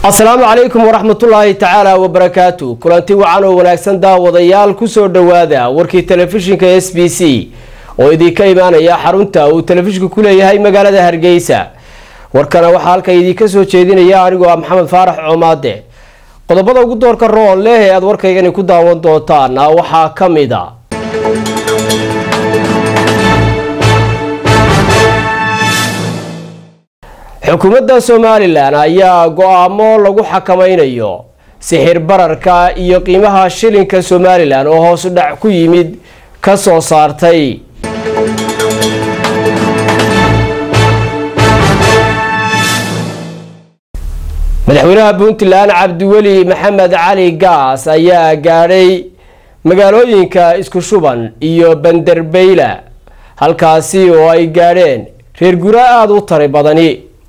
asalaamu calaykum waraxmatullaahi tacaala wabarakaatu kulanti wacan oo wanaagsan daawadayaal kusoo dhowaada warkii telefishinka s b c oo idinka imaanaya xarunta uu telefishinku ku leeyahay magaalada hargeysa warkana waxaa halkan idinka soo jeedinaya anigoo ah maxamed faarax coomaade qodobada ugu doorka roon leh ee aada warkaygani ku daawan doontaana waxaa ka mid a xukuumadda somalilan ayaa go-aamo lagu xakameynayo sixir bararka iyo qiimaha shilinka somalilan oo hoos u dhac ku yimid ka soo saartay madaxweynaha puntland cabdiweli maxamed cali gaas ayaa gaadhay magaalooyinka isku shuban iyo banderbeyla halkaasi oo ay gaadheen reer gura aada u tari badani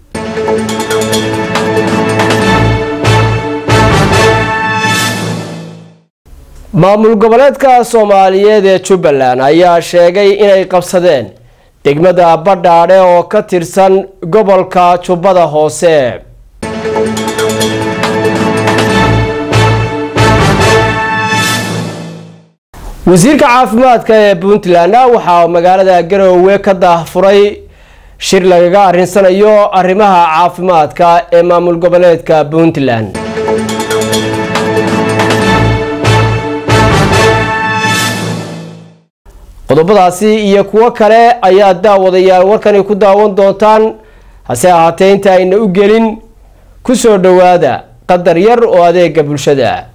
maamul goboleedka soomaaliyeed ee jubbaland ayaa sheegay inay qabsadeen degmada badhaadhe oo ka tirsan gobolka jubbada hoose wasiirka caafimaadka ee puntland waxaa magaalada garowe ka daahfuray shir lagaga arinsanayo arrimaha caafimaadka ee maamul goboleedka puntland qodobadaasi iyo kuwo kale ayaa daawadayaal warkani ku daawan doontaan hase ahaatee inta ayna u gelin kusoo dhowaada qadar yar oo adeega bulshada